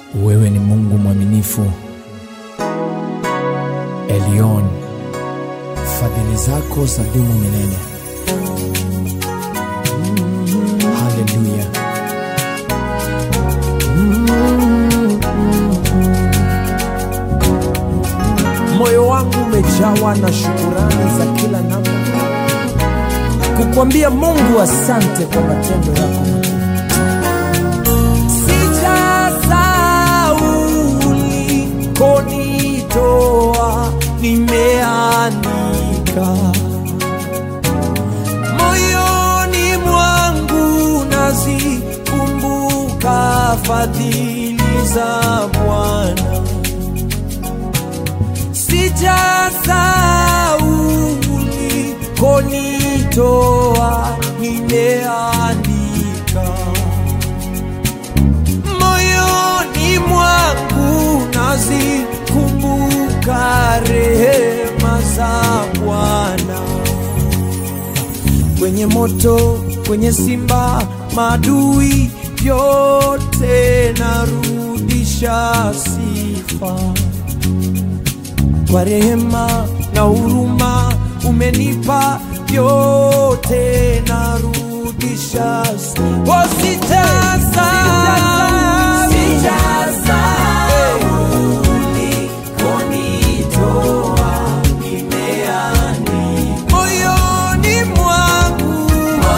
Wewe ni Mungu mwaminifu, Elion, fadhili zako za dumu milele. Haleluya. Moyo wangu umejawa na shukurani za kila namna, kukwambia Mungu asante kwa matendo yako makuu. Sijasahau ulikonitoa, nimeandika moyoni mwangu, nazikumbuka fadhili za Bwana. Sijasahau ulikonitoa, nimeandika moyoni mwangu nazikumbuka rehema za Bwana. Kwenye moto, kwenye simba, madui yote narudisha sifa kwa rehema na huruma umenipa yote narudisha sifa. Moyoni mwangu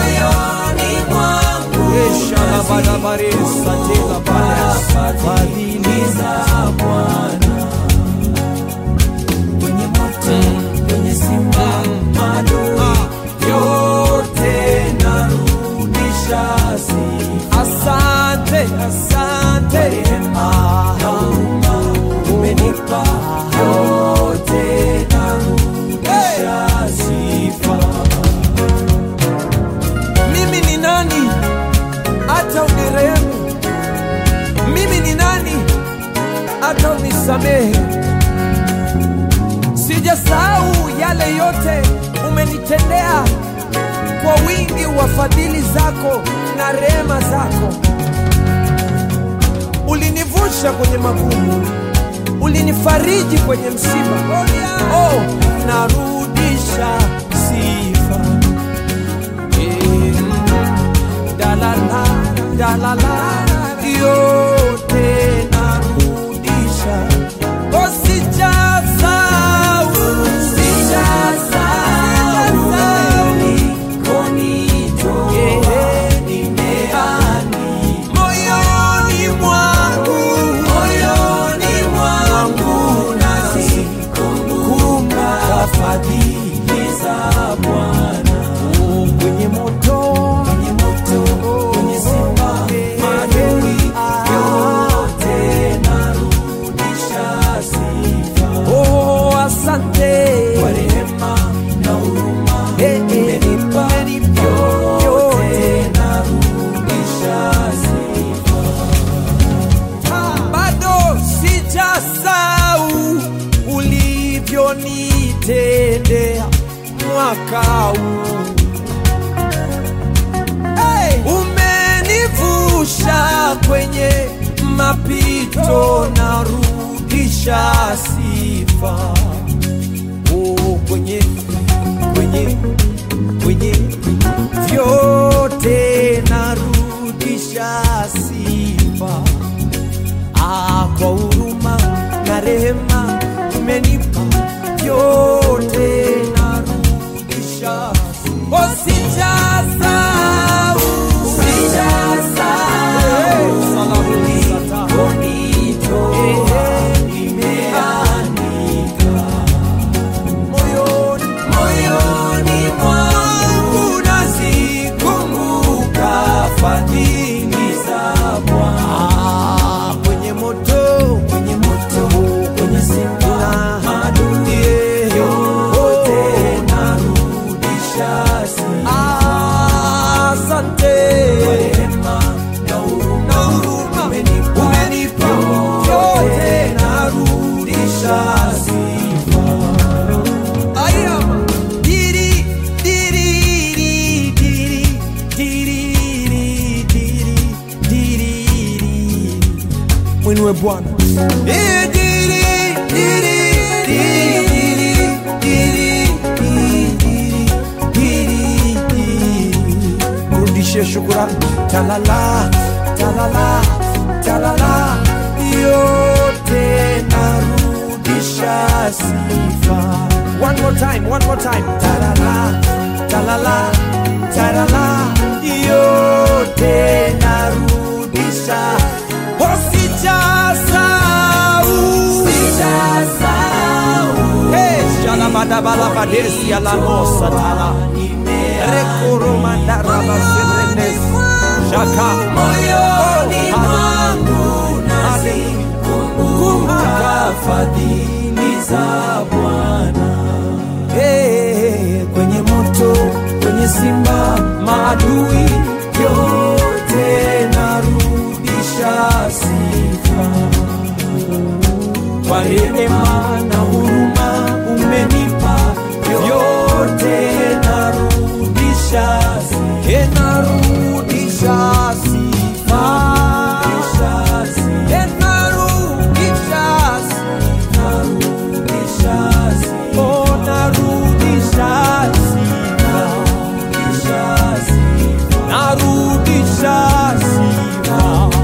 fadhili za Bwana kwenye moto, kwenye simba, madui yote narudisha sifa. Asante, asante, rehema na huruma umenipa yote narudisha sifa. Mimi ni nani hata unirehemu? Mimi ni nani hata unisamehe? Sijasahau yale yote umenitendea kwa wingi wa fadhili zako na rehema zako. Ulinivusha kwenye magumu, ulinifariji kwenye msiba. Oh, narudisha sifa. Eh, dalala, dalala, yote narudisha. Oh, sijasahau, sijasahau Yeah, nimeandika moyoni mwangu, moyoni mwangu nazikumbuka fadhili za Bwana. Oh, kwenye moto, kwenye moto, kwenye simba, madui yote narudisha sifa. Oh, asante kwa rehema na huruma umenipa yote narudisha sifa. Bado sijasahau ulivyonitendea mwaka huu hey! Umenivusha kwenye mapito, narudisha sifa oh, kwenye kwenye kwenye vyote narudisha sifa ah, kwa huruma na rehema umenipa vyote narudisha sifa. Oh, sijasahau, sijasahau ulikonitoa, nimeandika moyoni moyoni mwangu nazikumbuka mwinue Bwana. Eh, diri, diri, diri, diri, diri, diri, diri. Mrudishie shukurani. Talala, talala, talala, yote narudisha sifa. One more time, one more time. Talala, talala, talala, yote narudisha. Oh, sijasahau. Hey, shalabadabalabadesi alamosa tala. Rekoromandarabaserenes. Shaka. moyoni Oh, mwangu Kumbuka. nazikumbuka fadhili za Bwana. Hey, kwenye moto, kwenye simba, maadui yote narudisha sifa. Kwa rehema na huruma umenipa yote narudisha sifa. Hey, narudisha sifa. Hey, narudisha sifa. Oh, narudisha sifa. Narudisha sifa.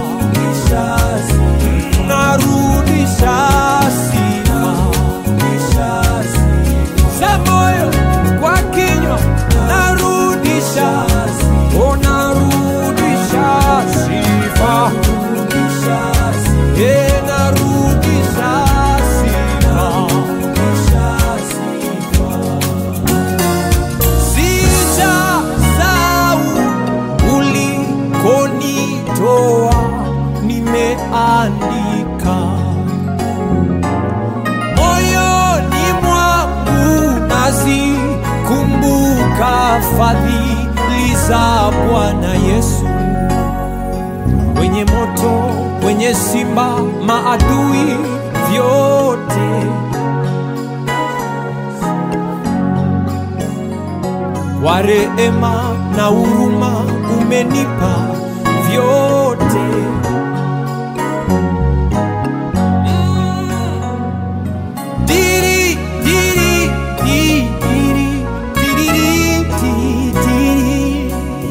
Narudisha sifa. Za moyo kwa kinywa narudisha. Oh, narudisha sifa. Eh, narudisha sifa. Sijasahau ulikonitoa, nimeandika moyoni mwangu, nazikumbuka fadhili za Bwana Yesu. Kwenye moto, kwenye simba, maadui vyote kwa rehema na huruma umenipa vyote